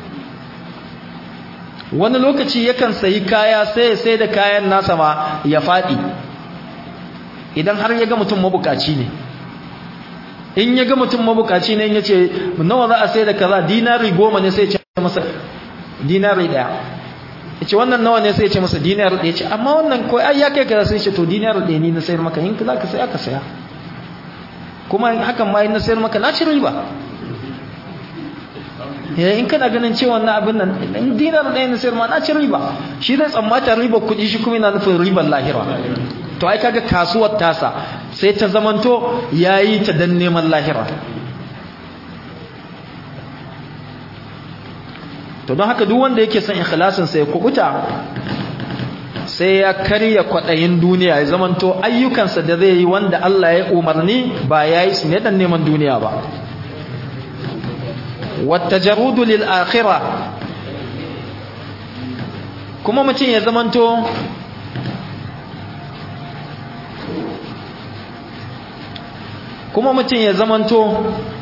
wani lokaci yakan sayi kaya sai sai da kayan nasa ma ya faɗi idan har ya ga mutum mabukaci ne in ya ga mutum mabukaci ne ya ce nawa za a sai da kaza dinari goma ne sai ya ce masa dinari ɗaya ya ce wannan nawa ne sai ya ce masa dinari ɗaya ce amma wannan ko ai ya kai kaza sai ya ce to dinari ɗaya ni na sayar maka in za ka saya ka saya kuma hakan ma in na sayar maka na ci riba in kana ganin cewa na abin nan in dinar ɗaya na sayar ma na ci riba shi zai tsammata riba kuɗi shi kuma yana nufin ribar lahira to ai kaga kasuwar tasa sai ta zamanto yayi ta dan neman lahira to don haka duk wanda yake son ikhlasin sa ya kubuta sai ya karya kwadayin duniya ya zamanto ayyukansa da zai yi wanda Allah ya umarni ba yayi su ne dan neman duniya ba wattajarudu lil akhirah kuma mutum ya zamanto kuma mutum ya zamanto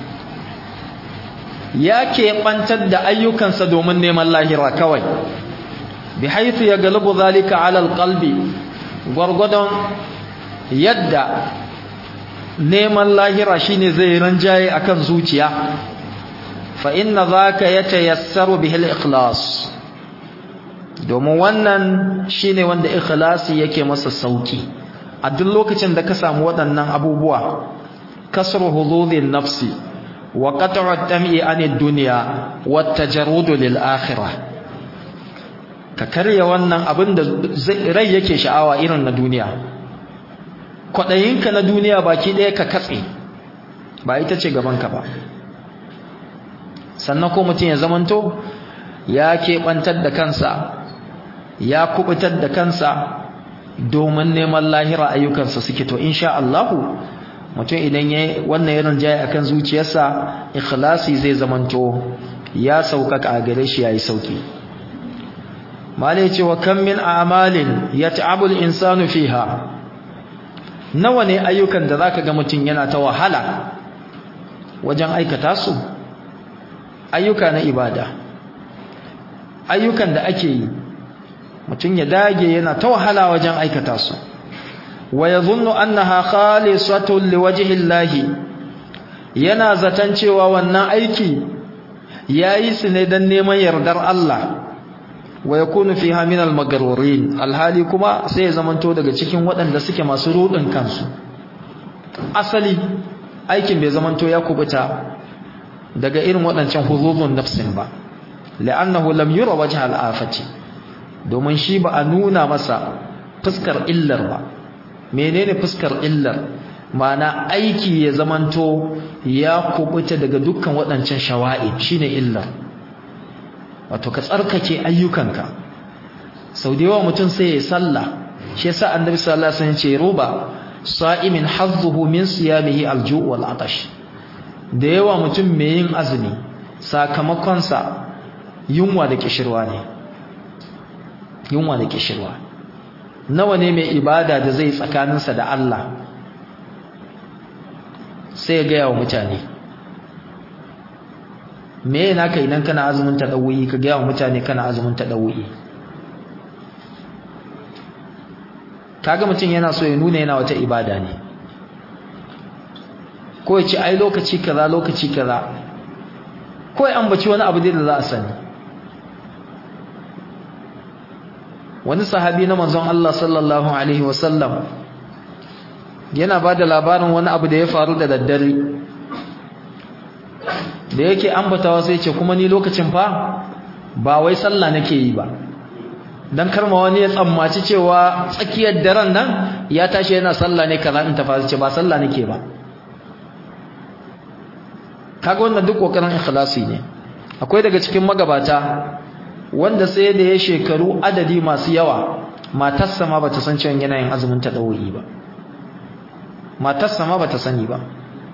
ya keɓantar da ayyukansa domin neman lahira kawai bi haithu ya galibu zalika alal qalbi gwargwadon yadda neman lahira shine zai ranjaye akan zuciya fa inna zaka yatayassaru bihil ikhlas domin wannan shine wanda ikhlasi yake masa sauki a duk lokacin da ka samu waɗannan abubuwa kasru hududin nafsi wa qat'u at-tam'i 'anid dunya wa at-tajarrud lil akhirah ka karya wannan abin da rai yake sha'awa irin na duniya kwadayinka na duniya baki ɗaya ka katse ba ita ce gabanka ba sannan ko mutum ya zamanto ya keɓantar da kansa ya kubutar da kansa domin neman lahira ayyukansa suke to insha Allahu mutum idan ya wannan irin jaye akan zuciyarsa ikhlasi zai zamanto ya sauƙaƙa a gare shi yayi sauki malai ce wa kam min a'malin yat'abu al-insanu fiha nawa ne ayyukan da zaka ga mutum yana ta wahala wajen aikata su ayyuka na ibada ayyukan da ake yi mutum ya dage yana ta wahala wajen aikata su wa yadhunnu annaha khalisatun liwajhi Allah yana zaton cewa wannan aiki yayi su ne dan neman yardar Allah wa yakunu fiha min al-maghrurin alhali kuma sai ya zamanto daga cikin waɗanda suke masu rudin kansu asali aikin bai zamanto ya kubuta daga irin waɗancan huzuzun nafsin ba la'annahu lam yura wajha al-afati domin shi ba a nuna masa fuskar illar ba menene fuskar illar ma'ana aiki ya zamanto ya kubuta daga dukkan waɗancan shawa'i shine illar wato ka tsarkake ayyukanka sau da yawa mutum sai ya salla shi yasa annabi sallallahu alaihi wasallam ce ruba sa'imin hazzuhu min siyamihi alju' wal atash da yawa mutum mai yin azumi sakamakon sa yunwa da kishirwa ne yunwa da kishirwa nawa ne mai ibada da zai tsakaninsa da Allah sai ya ga yawa mutane me yana ka idan kana azumin tadawuyi ka ga wa mutane kana azumin tadawuyi kaga mutum yana so ya nuna yana wata ibada ne ko ya ce ai lokaci kaza lokaci kaza ko ya ambaci wani abu da za a sani wani sahabi na manzon Allah sallallahu alaihi wasallam yana ba da labarin wani abu da ya faru da daddare da yake ambatawa sai ce kuma ni lokacin fa ba wai sallah nake yi ba dan karma wani ya tsammaci cewa tsakiyar daren nan ya tashi yana sallah ne kaza in ta fara ce ba sallah nake ba kaga wannan duk kokarin ikhlasi ne akwai daga cikin magabata wanda sai da ya shekaru adadi masu yawa matarsa ma bata san cewa yana yin azumin tadawi ba matarsa ma bata sani ba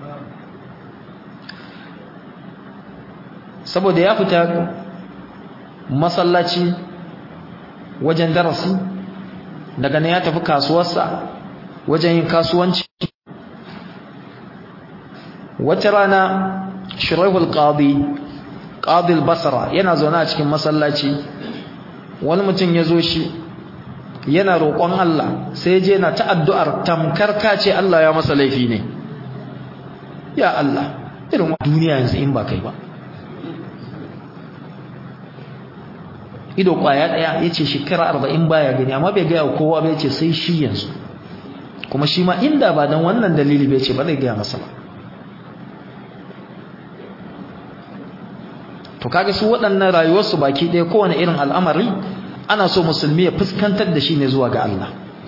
saboda ya fita masallaci wajen darasi daga nan ya tafi kasuwarsa wajen yin kasuwanci wata rana shuraihul qadi qadi al-basra yana zaune a cikin masallaci wani mutum ya zo shi yana roƙon Allah sai je na ta addu'ar tamkar kace Allah ya masa laifi ne ya Allah irin duniya yanzu in ba kai ba ido kwaya daya yace shekara 40 baya gani amma bai ga kowa ba yace sai shi yanzu kuma shi ma inda ba dan wannan dalili bai ce ba zai ga masa ba to kaga su waɗannan rayuwarsu baki ɗaya kowane irin al'amari ana so musulmi ya fuskantar da shi ne zuwa ga Allah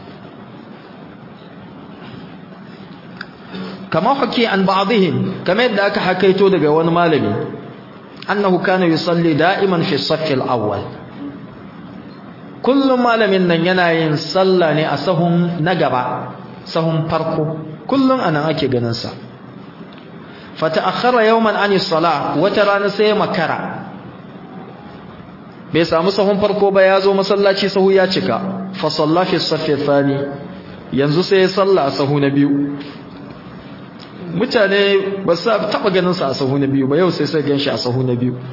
kama hake an ba'dihim kamar yadda aka hakaito daga wani malami annahu kana yusalli da'iman fi as-saff al-awwal kullum malamin nan yana yin sallah ne a sahun na gaba sahun farko kullum anan ake ganin sa fata'akhkhara yawman an as-salah wata rana sai makara bai samu sahun farko ba ya zo masallaci sahu ya cika fa salla fi as-saff thani yanzu sai ya salla a sahu na biyu mutane ba su taba ganin sa a sahu na biyu ba yau sai sai ganshi a sahu na biyu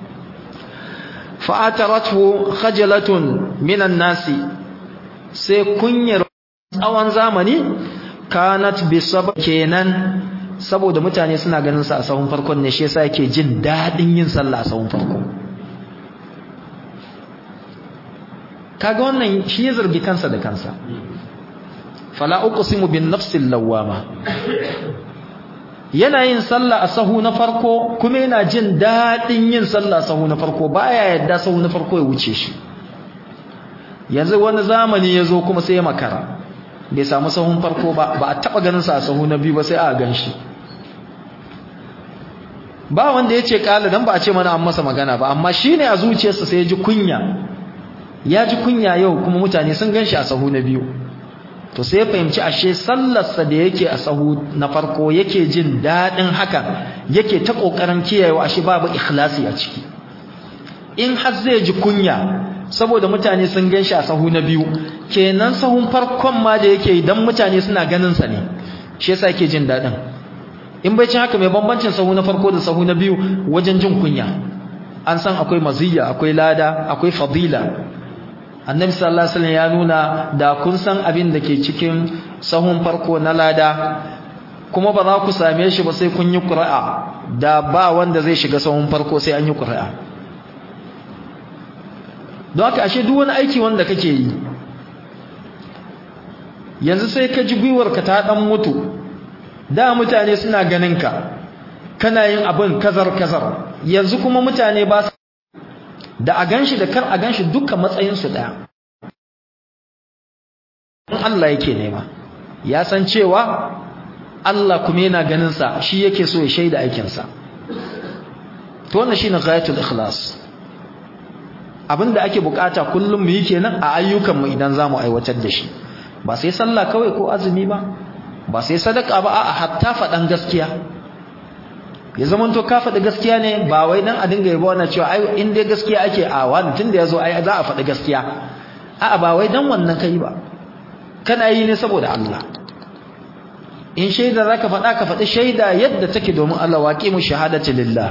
fa ataratu khajalatun minan nasi sai kunyar tsawon zamani kanat bi kenan saboda mutane suna ganin sa a sahun farkon ne shi yasa yake jin dadin yin sallah a sahun farko kaga wannan shi ya zargi kansa da kansa fala uqsimu bin nafsil lawama yana yin sallah a sahu na farko kuma yana jin dadin yin sallah a sahu na farko baya yadda sahu na farko ya wuce shi yanzu wani zamani ya zo kuma sai ya makara bai samu sahun farko ba ba a taba ganin sa a sahu na biyu ba sai a ganshi ba wanda yace kala dan ba a ce mana an masa magana ba amma shine a zuciyarsa sai ya ji kunya ya ji kunya yau kuma mutane sun ganshi a sahu na biyu to sai ya fahimci ashe sallarsa da yake a sahu na farko yake jin dadin hakan yake ta kokarin kiyayewa ashe babu ikhlasi a ciki in har zai ji kunya saboda mutane sun gan shi a sahu na biyu kenan sahun farkon ma da yake idan mutane suna ganin sa ne shi yasa yake jin dadin in bai cin haka mai bambancin sahu na farko da sahu na biyu wajen jin kunya an san akwai maziyya akwai lada akwai fadila annabi sallallahu alaihi wasallam ya nuna da kun san abin da ke cikin sahun farko na lada kuma ba za ku same shi ba sai kun yi qur'a da ba wanda zai shiga sahun farko sai an yi qur'a don haka ashe duk wani aiki wanda kake yi yanzu sai ka ji gwiwarka ta dan mutu da mutane suna ganin ka kana yin abin kazar kazar yanzu kuma mutane ba da a ganshi da kar a ganshi dukkan matsayin su daya Allah yake nema ya san cewa Allah kuma yana ganin sa shi yake so ya shaida aikin sa to wannan shine ghayatul ikhlas abinda ake bukata kullum mu yi kenan a ayyukan mu idan zamu aiwatar da shi ba sai sallah kawai ko azumi ba ba sai sadaka ba a'a hatta fadan gaskiya ya zaman to ka faɗi gaskiya ne ba wai dan a dinga yabo wannan cewa ai in dai gaskiya ake a wani tunda yazo ai za a faɗi gaskiya a'a ba wai dan wannan kai ba kana yi ne saboda Allah in shaida zaka faɗa ka faɗi shaida yadda take domin Allah waqimu shahadati lillah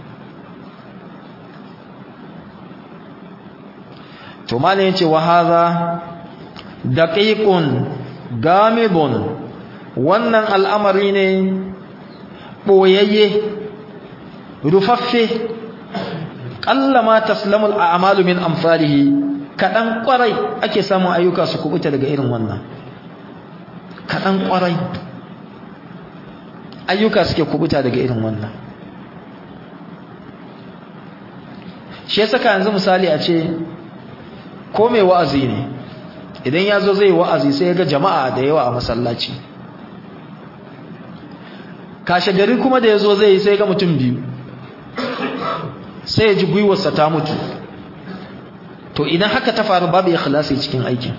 to malin yace wa hadha daqiqun gamidun wannan al'amari ne boyayye rufaffe kallama taslamul a'malu min amsalihi kadan kwarai ake samun ayyuka su kubuta daga irin wannan kadan kwarai ayyuka suke kubuta daga irin wannan shi yasa ka yanzu misali a ce ko mai wa'azi ne idan ya zo zai wa'azi sai ya ga jama'a da yawa a masallaci kashe gari kuma da ya zo zai yi sai ga mutum biyu sai ya ji gwiwarsa ta mutu to idan haka ta faru babu ikhlasi cikin aikin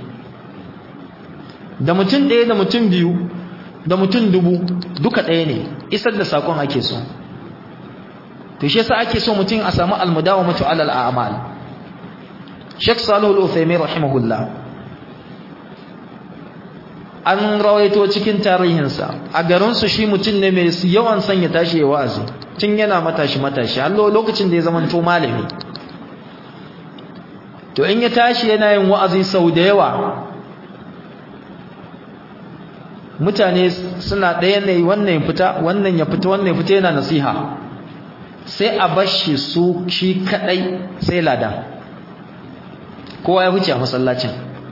da mutum ɗaya da mutum biyu da mutum dubu duka ɗaya ne isar da sakon ake so to shi yasa ake so mutum a samu almudawamatu alal a'mal Sheikh Salihu Al-Uthaymeen rahimahullah an rawaito cikin tarihinsa a garinsu shi mutum ne mai yawan son ya tashi ya wa'azi tun yana matashi matashi har lokacin da ya zama to malami to in ya tashi yana yin wa'azi sau da yawa mutane suna ɗaya ne wannan ya fita wannan ya fita wannan ya fita yana nasiha sai a bashi su shi kadai sai ladan kowa ya huce a masallacin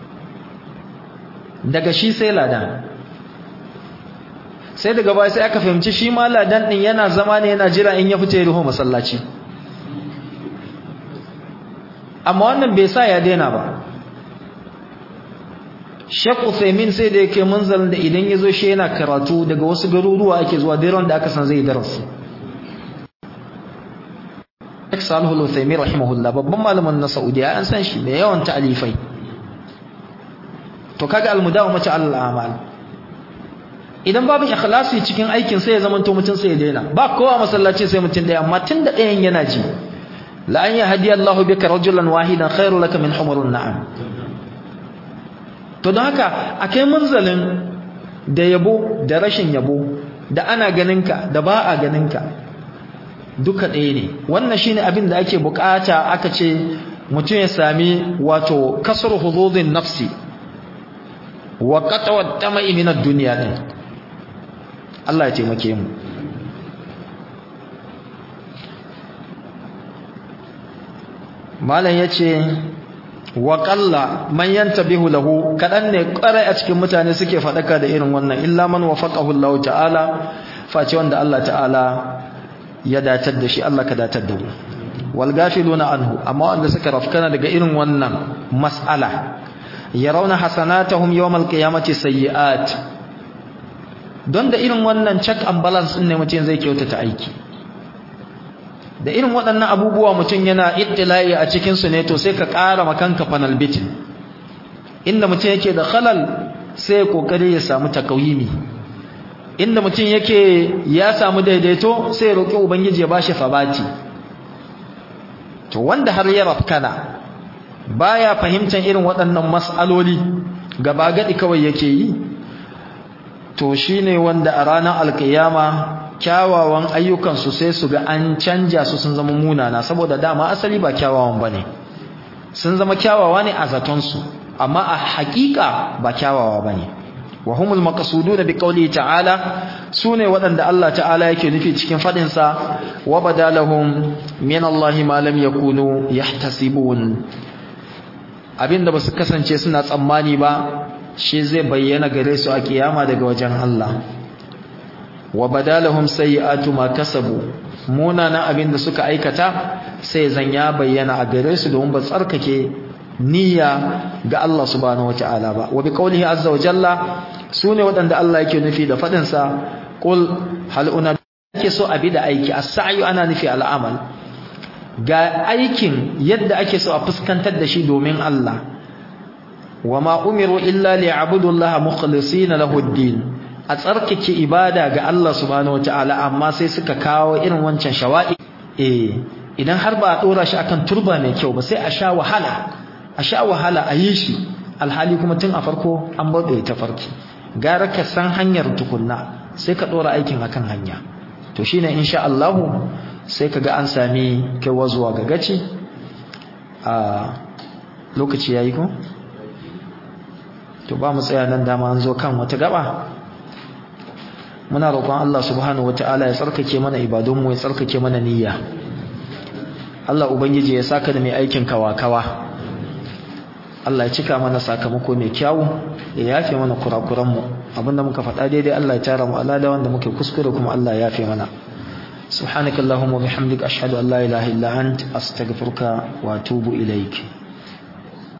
daga shi sai ladan sai daga baya sai aka fahimci shi ma ladan din yana zama ne yana jira in ya fita ya ruho masallaci amma wannan bai sa ya daina ba Sheikh Uthaymeen sai da yake munzalin da idan yazo shi yana karatu daga wasu garuruwa ake zuwa dairon da aka san zai darasi Sheikh Salih Al-Uthaymeen rahimahullah babban malamin na Saudiya an san shi mai yawan ta'alifai to kaga al-mudawamatu al-amal idan babu ikhlasi cikin aikin sai ya zama to mutun sai ya daina ba kowa masallaci sai mutun daya amma tunda dayan yana ji la an yahdi Allahu bika rajulan wahidan khairul laka min humurun na'am to don haka akai munzalin da yabo da rashin yabo da ana ganinka da ba a ganinka duka ɗaya ne wannan shine abin da ake bukata aka ce mutum ya sami wato kasar hududin nafsi wa qatwa tama'i min ad-dunya din Allah ya taimake mu malam yace wa qalla man yantabihu lahu kadan ne kwarai a cikin mutane suke fadaka da irin wannan illa man wafaqahu Allah ta'ala face wanda Allah ta'ala ya datar da shi Allah ka datar da mu wal gafiluna anhu amma wanda suka rafkana daga irin wannan mas'ala yarawna hasanatahum yawmal qiyamati sayyi'at don da irin wannan check and balance din ne mutum zai kyautata aiki da irin waɗannan abubuwa mutum yana ittila'i a cikin su ne to sai ka ƙara makanka panel beating inda mutum yake da khalal sai kokari ya samu takawimi inda mutum yake ya samu daidaito sai roƙi ubangiji ya bashi fabati to wanda har ya rafkana baya fahimtar irin waɗannan mas'aloli gaba gadi kawai yake yi to shine wanda a ranar alkiyama kyawawan ayyukan su sai su ga an canja su sun zama munana saboda dama asali ba kyawawan bane sun zama kyawawa ne a zaton su amma a haƙiƙa ba kyawawa bane wa humul maqsuduna biqawli ta'ala sune waɗanda Allah ta'ala yake nufi cikin fadin sa wa badalahum min Allah ma lam yakunu yahtasibun abinda basu kasance suna tsammani ba shi zai bayyana gare su a kiyama daga wajen Allah wa badalahum sayyi'atu ma kasabu munana abinda suka aikata sai zan ya bayyana a gare su domin ba tsarkake niyya ga Allah subhanahu wataala ba wa biqaulihi azza wa jalla sune wadanda Allah yake nufi da fadin sa qul hal una yake so abi da aiki as-sa'yu ana nufi al-amal ga aikin yadda ake so a fuskantar da shi domin Allah wama umiru illa liya'budu Allah mukhlisina lahu ad-din a tsarkake ibada ga Allah subhanahu wataala amma sai suka kawo irin wancan shawa'i eh idan har ba a dora shi akan turba mai kyau ba sai a sha wahala a sha wahala a yi shi alhali kuma tun a farko an bauɗe ta farki gara ka san hanyar tukunna sai ka ɗora aikin akan hanya to shine insha Allah sai ka ga an sami kaiwa zuwa ga gaci a lokaci yayi ko to ba mu tsaya nan dama an zo kan wata gaba muna roƙon Allah subhanahu wataala ya tsarkake mana ibadunmu ya tsarkake mana niyya Allah ubangiji ya saka da mai aikin kawa-kawa Allah ya cika mana sakamako mai kyau ya yafe mana kurakuranmu abinda muka faɗa daidai Allah ya tara mu alada wanda muke kuskure kuma Allah ya yafe mana subhanakallahumma bihamdika ashhadu an la ilaha illa ant astaghfiruka wa atubu ilaik